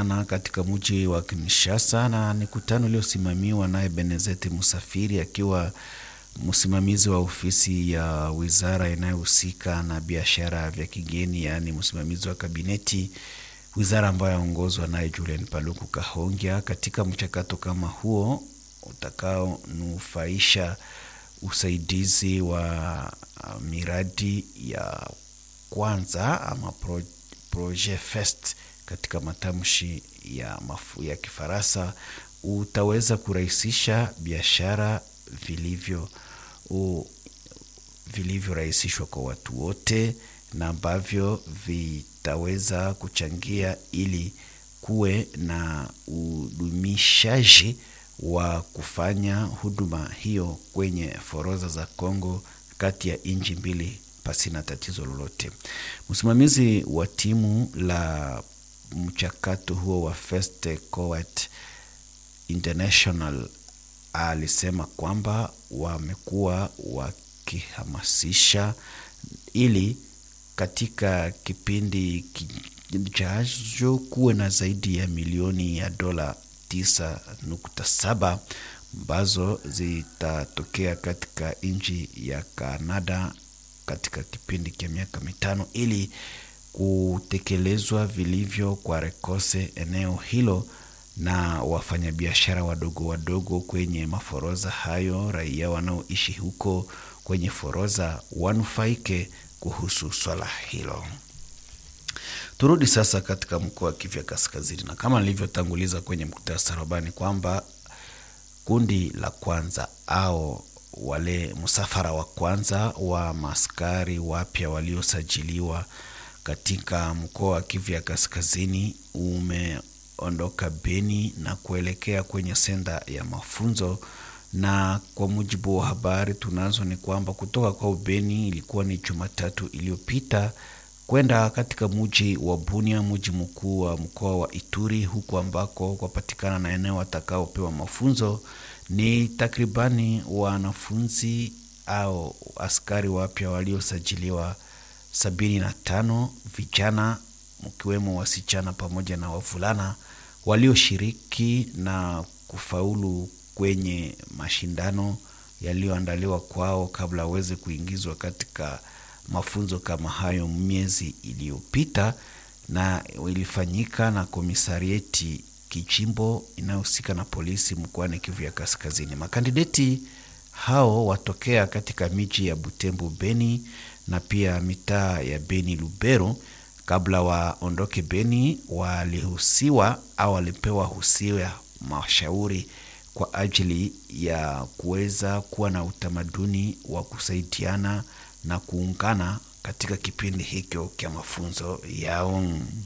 jana katika mji wa Kinshasa, na ni kutano iliyosimamiwa naye Benezeti Musafiri akiwa msimamizi wa ofisi ya wizara inayohusika na biashara vya kigeni, yaani msimamizi wa kabineti, wizara ambayo yaongozwa naye Julian Paluku Kahongya. Katika mchakato kama huo utakaonufaisha usaidizi wa miradi ya kwanza ama pro, projet fest katika matamshi ya, mafu, ya Kifaransa utaweza kurahisisha biashara vilivyo vilivyorahisishwa kwa watu wote na ambavyo vitaweza kuchangia ili kuwe na udumishaji wa kufanya huduma hiyo kwenye forodha za Kongo kati ya nchi mbili pasina tatizo lolote. Msimamizi wa timu la mchakato huo wa First Coat International alisema kwamba wamekuwa wakihamasisha ili katika kipindi kijacho kuwe na zaidi ya milioni ya dola 9.7 ambazo zitatokea katika nchi ya Kanada katika kipindi cha miaka mitano ili kutekelezwa vilivyo kwa rekose eneo hilo na wafanyabiashara wadogo wadogo kwenye maforoza hayo, raia wanaoishi huko kwenye foroza wanufaike kuhusu swala hilo. Turudi sasa katika mkoa wa Kivu Kaskazini, na kama nilivyotanguliza kwenye muktasari habari kwamba kundi la kwanza au wale msafara wa kwanza wa maskari wapya waliosajiliwa katika mkoa wa Kivu ya Kaskazini umeondoka Beni na kuelekea kwenye senda ya mafunzo, na kwa mujibu wa habari tunazo ni kwamba kutoka kwa Beni ilikuwa ni Jumatatu iliyopita kwenda katika muji wa Bunia, muji mkuu wa mkoa wa Ituri, huku ambako kwapatikana na eneo watakaopewa mafunzo ni takribani wanafunzi au askari wapya waliosajiliwa sabini na tano vijana mkiwemo wasichana pamoja na wavulana walioshiriki na kufaulu kwenye mashindano yaliyoandaliwa kwao kabla waweze kuingizwa katika mafunzo kama hayo miezi iliyopita, na ilifanyika na komisarieti kijimbo inayohusika na polisi mkoani Kivu ya Kaskazini. Makandideti hao watokea katika miji ya Butembo, Beni na pia mitaa ya Beni, Lubero. Kabla waondoke Beni, walihusiwa au walipewa husia mashauri kwa ajili ya kuweza kuwa na utamaduni wa kusaidiana na kuungana katika kipindi hicho cha mafunzo yao.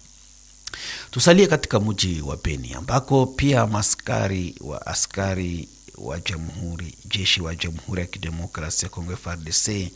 Tusalie katika mji wa Beni ambako pia maskari wa askari wa jamhuri jeshi wa Jamhuri ya Kidemokrasia ya Kongo FARDC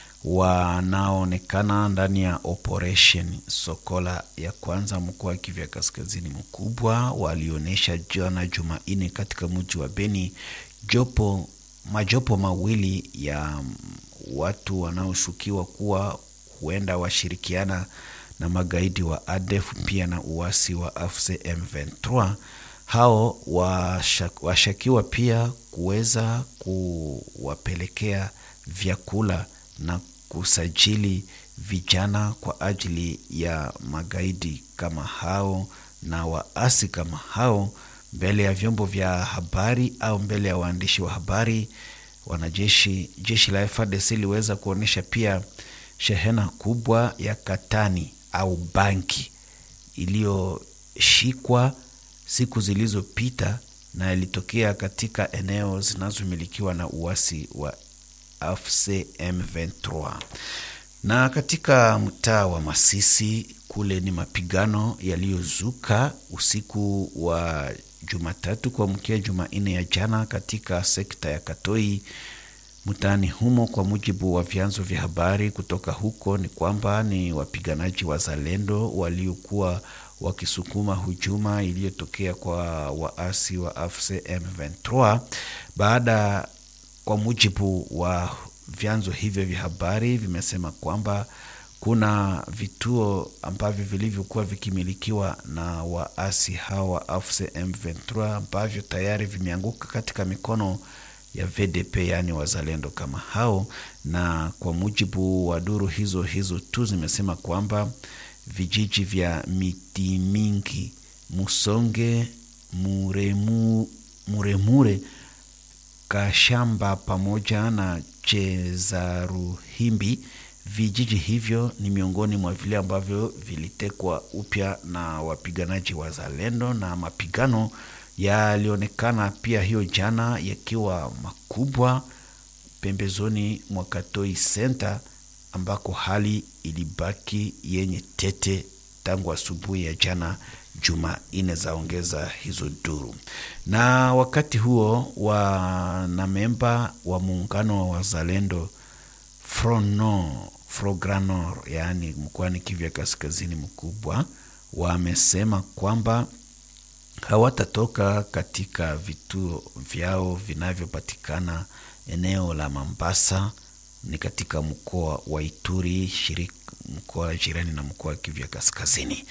wanaonekana ndani ya operation Sokola ya kwanza mkoa wa Kivu ya Kaskazini mkubwa walionyesha jana Jumanne katika mji wa Beni jopo majopo mawili ya watu wanaoshukiwa kuwa huenda washirikiana na magaidi wa ADF pia na uasi wa AFC M23. Hao washakiwa pia kuweza kuwapelekea vyakula na kusajili vijana kwa ajili ya magaidi kama hao na waasi kama hao mbele ya vyombo vya habari au mbele ya waandishi wa habari. Wanajeshi jeshi la FARDC liweza kuonyesha pia shehena kubwa ya katani au banki iliyoshikwa siku zilizopita na ilitokea katika eneo zinazomilikiwa na uasi wa AFC M23. Na katika mtaa wa Masisi kule ni mapigano yaliyozuka usiku wa Jumatatu kuamkia Jumanne ya jana katika sekta ya Katoi mtaani humo. Kwa mujibu wa vyanzo vya habari kutoka huko, ni kwamba ni wapiganaji wa Zalendo waliokuwa wakisukuma hujuma iliyotokea kwa waasi wa AFC M23 baada, kwa mujibu wa vyanzo hivyo vya habari vimesema kwamba kuna vituo ambavyo vilivyokuwa vikimilikiwa na waasi hawa wa AFC M23 ambavyo tayari vimeanguka katika mikono ya VDP, yaani wazalendo kama hao, na kwa mujibu wa duru hizo hizo tu zimesema kwamba vijiji vya miti mingi, Musonge, Muremu, Muremure, Kashamba pamoja na Chezaruhimbi vijiji hivyo ni miongoni mwa vile ambavyo vilitekwa upya na wapiganaji wa Zalendo, na mapigano yalionekana pia hiyo jana yakiwa makubwa pembezoni mwa Katoi Center ambako hali ilibaki yenye tete tangu asubuhi ya jana Jumanne, zaongeza hizo duru. Na wakati huo wanamemba wa muungano wa wazalendo Frono Frogranor, yaani mkoani Kivu ya kaskazini mkubwa, wamesema kwamba hawatatoka katika vituo vyao vinavyopatikana eneo la Mambasa ni katika mkoa wa Ituri, shirika mkoa jirani na mkoa wa Kivu ya kaskazini.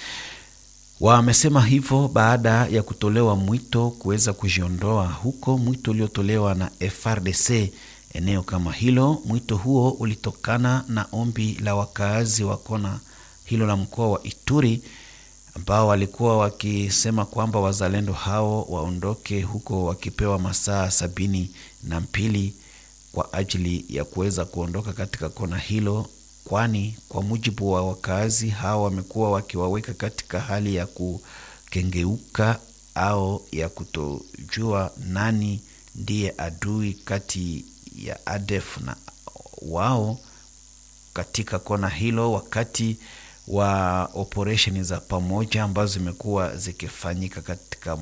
Wamesema hivyo baada ya kutolewa mwito kuweza kujiondoa huko, mwito uliotolewa na FRDC eneo kama hilo. Mwito huo ulitokana na ombi la wakaazi wa kona hilo la mkoa wa Ituri ambao walikuwa wakisema kwamba wazalendo hao waondoke huko wakipewa masaa sabini na mbili kwa ajili ya kuweza kuondoka katika kona hilo, kwani kwa mujibu wa wakaazi hao wamekuwa wakiwaweka katika hali ya kukengeuka au ya kutojua nani ndiye adui kati ya ADF na wao katika kona hilo, wakati wa operesheni za pamoja ambazo zimekuwa zikifanyika katika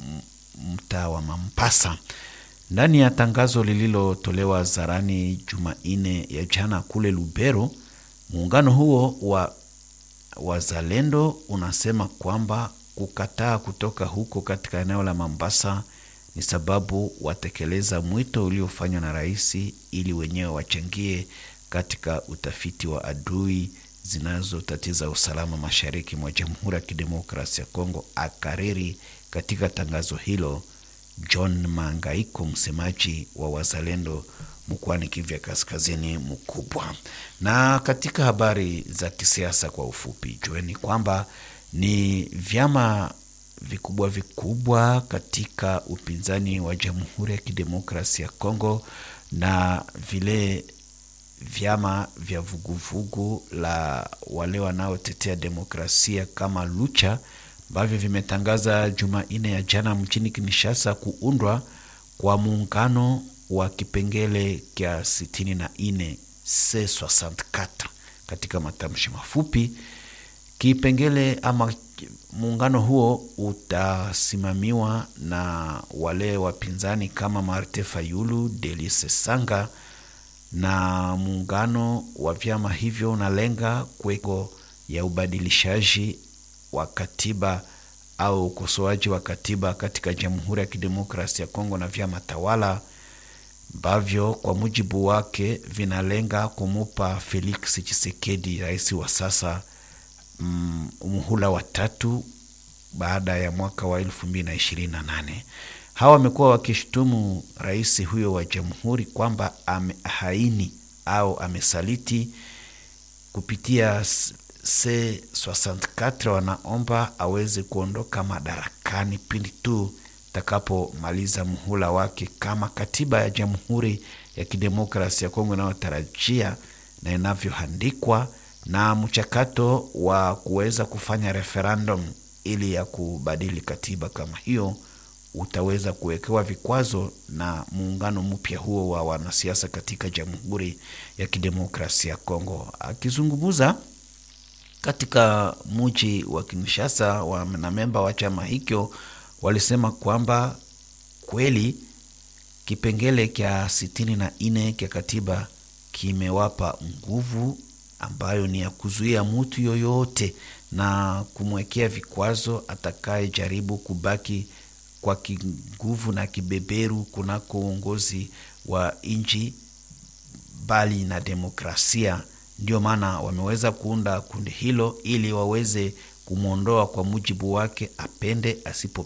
mtaa wa Mampasa. Ndani ya tangazo lililotolewa zarani Jumanne ya jana kule Lubero, muungano huo wa wazalendo unasema kwamba kukataa kutoka huko katika eneo la Mambasa ni sababu watekeleza mwito uliofanywa na rais ili wenyewe wachangie katika utafiti wa adui zinazotatiza usalama mashariki mwa Jamhuri ya Kidemokrasia ya Kongo, akariri katika tangazo hilo John Mangaiko, msemaji wa wazalendo mkoani Kivu ya kaskazini mkubwa. Na katika habari za kisiasa kwa ufupi, jueni kwamba ni vyama vikubwa vikubwa katika upinzani wa Jamhuri ya Kidemokrasia ya Kongo na vile vyama vya vuguvugu la wale wanaotetea demokrasia kama Lucha ambavyo vimetangaza Jumanne ya jana mjini Kinshasa kuundwa kwa muungano wa kipengele kya 64 C64 katika matamshi mafupi. Kipengele ama muungano huo utasimamiwa na wale wapinzani kama Marte Fayulu, Delice Sanga na muungano wa vyama hivyo unalenga kuweko ya ubadilishaji wa katiba au ukosoaji wa katiba katika Jamhuri ya Kidemokrasia ya Kongo na vyama tawala ambavyo kwa mujibu wake vinalenga kumupa Felix Tshisekedi, rais wa sasa, mm, muhula wa tatu baada ya mwaka wa elfu mbili na ishirini na nane. Hawa wamekuwa wakishutumu rais huyo wa jamhuri kwamba amehaini au amesaliti kupitia C64 wanaomba aweze kuondoka madarakani pindi tu takapomaliza muhula wake kama katiba ya Jamhuri ya Kidemokrasia ya Kongo inayotarajia na inavyoandikwa, na mchakato wa kuweza kufanya referendum ili ya kubadili katiba kama hiyo utaweza kuwekewa vikwazo na muungano mpya huo wa wanasiasa katika Jamhuri ya Kidemokrasia ya Kongo. Akizungumza katika mji wa Kinshasa, wanamemba wa chama hicho walisema kwamba kweli kipengele kya sitini na nne kya katiba kimewapa nguvu ambayo ni ya kuzuia mtu yoyote na kumwekea vikwazo atakayejaribu kubaki kwa kinguvu na kibeberu kunako uongozi wa nchi bali na demokrasia Ndio maana wameweza kuunda kundi hilo ili waweze kumwondoa kwa mujibu wake, apende asipo